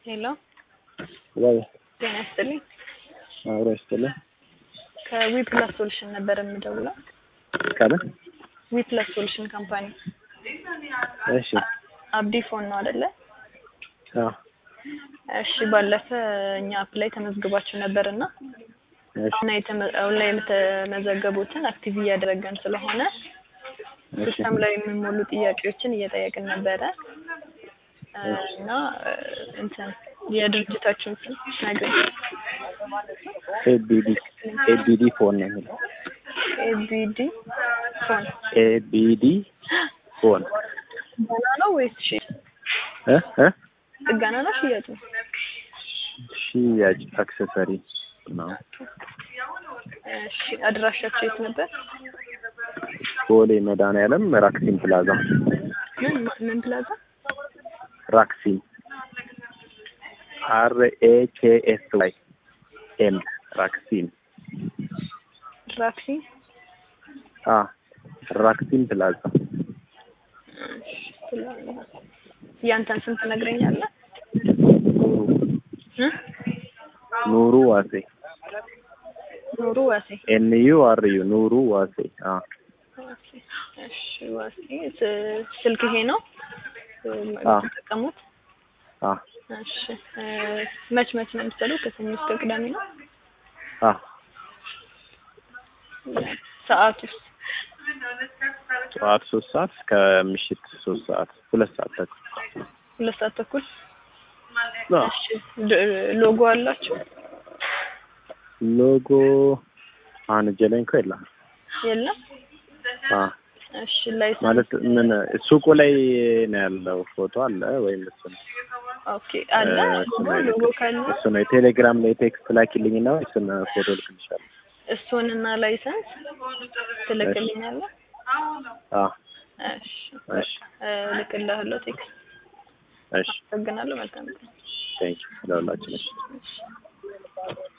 ሄሎ ወይ ጤና ይስጥልኝ። አብሮ ይስጥልኝ። ከዊ ፕላስ ሶሉሽን ነበር የምደውለው። ከምን? ዊ ፕላስ ሶሉሽን ካምፓኒ እሺ። አብዲ ፎን ነው አይደለ? አዎ። እሺ ባለፈ እኛ አፕ ላይ ተመዝግባችሁ ነበር እና እሺ። አሁን የተመ- አሁን ላይ የተመዘገቡትን አክቲቭ እያደረገን ስለሆነ እሺ። ሲስተም ላይ የሚሞሉ ጥያቄዎችን እየጠየቅን ነበረ እ እና እ እንትን የድርጅታችሁን ስም ነገር ኤቢዲ ኤቢዲ ፎን ነው የሚለው። ኤቢዲ ፎን ኤቢዲ ፎን ጥገና ነው ወይስ ሺ እ እ ጥገና ነው ሽያጭ ነው? ሽያጭ አክሰሰሪ ነው። እሺ አድራሻችሁ የት ነበር? ቦሌ መድኃኒዓለም ራክሲን ፕላዛ ምን ምን ፕላዛ? ራክሲን አር ኤ ኬ ኤስ ዋይ ኤም ራክሲን ራክሲ አ ራክሲን ፕላዛ እሺ፣ ፕላዛ። ያንተን ስም ትነግረኛለህ? እ? ኑሩ ዋሴ ኑሩ ዋሴ ኤን ዩ አር ዩ ኑሩ ዋሴ አ ዋሴ። እሺ ዋሴ ስ- ስልክ ይሄ ነው እ፣ አዎ። የምትጠቀሙት? አ እሺ እ፣ መች መች ነው የምትሰሩት? ከሰኞ እስከ ቅዳሜ ነው? አ ሰዓቱስ? ጠዋት ሶስት ሰዓት እስከ ምሽት ሶስት ሰዓት ሁለት ሰዓት ተኩል ሁለት ሰዓት ተኩል። አ እሺ ድ- ሎጎ አላችሁ? ሎጎ አሁን እጄ ላይ እንኳ የለም። የለም። አ እሺ ላይሰንስ ማለት ምን ሱቁ ላይ ነው ያለው ፎቶ አለ ወይም እሱ ነው? ኦኬ አለ እ፣ እሱ ነው ሎጎ ካለ እሱ ነው የቴሌግራም ላይ ቴክስት ላኪልኝና እሱን ፎቶ ልክልሻለሁ። እሱንና ላይሰንስ ትልክልኛለህ? አ እሺ እሺ እ፣ ልክልሃለሁ ቴክስት። እሺ አመሰግናለሁ። መልካም ቀን። ቴንክ ዩ ለሁላችን እሺ እሺ